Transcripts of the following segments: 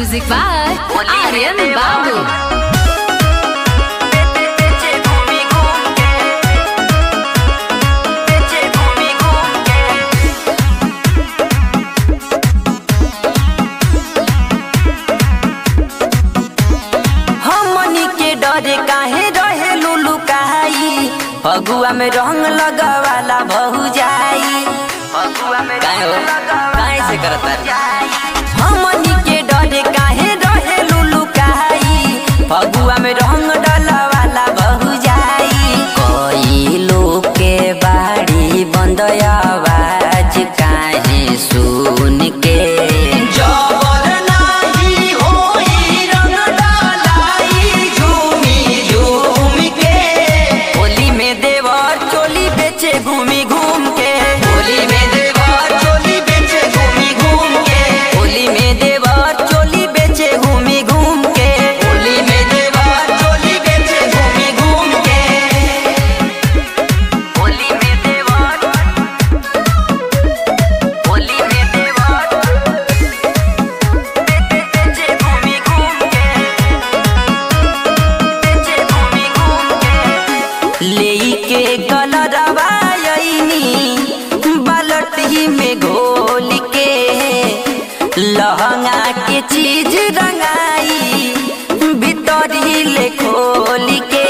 Music by Aryan Babu. हमनी के डरे काहे रहे लुलु काई फगुआ में रंग लगवाला बहु जाई फगुआ में काहे हो काहे से करता हमनी के डरे काहे रहे लुलु काई फगुआ में रंग डलवाला बहु जाई कोई लोग के बाड़ी बंद आवाज काहे सुन के जबर नाही होई रंग डालाई झूमी झूम के होली में देवर चोली बेचे घूमी घूम के होली में देवर चोली बेचे घूमी घूम के होली में देवर चोली बेचे घूमी घूम के होली में देवर चोली बेचे घूमी घूम के होली में देवर होली में देवर बेचे घूमी घूम के बेचे घूमी घूम के लेई के कलरवा आईनी बालटी में घोल के लहंगा के चीज रंगाई भीतरी ले खोल के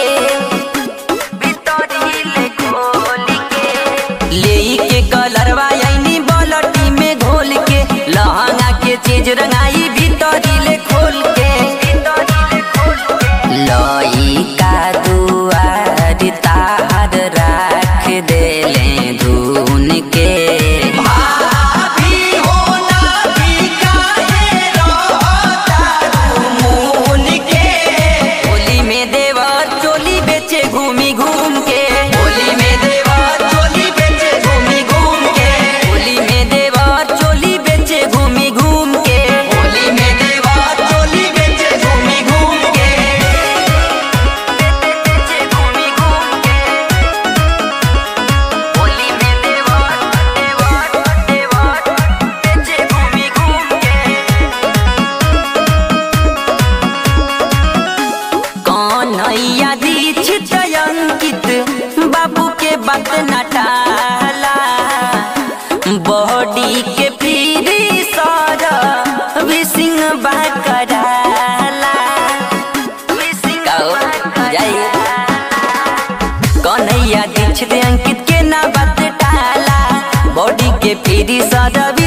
भीतरी ले खोल के लेई के कलरवा आईनी बालटी में घोल के लहंगा के चीज रंगाई भीतरी ले खोल के लई का दुआर तार राख देले धुन के भाभी हो ना भी काहे रहता मुन के होली में देवर चोली बेचे घूमी घूम के होली में देवर चोली बेचे घूमी घूम के होली में देवर चोली बेचे घूमी घूम के होली में देवर चोली बेचे घूमी घूम के बेचे घूमी घूम के होली में देवर देवर देवर बेचे घूमी घूम के कन्हैया दीक्षित अंकित बाबू के बात न टाला बॉडी के पीरी सर विसिंग बाकराला कन्हैया दीक्षित अंकित के ना बात टाला बॉडी के पीरी सर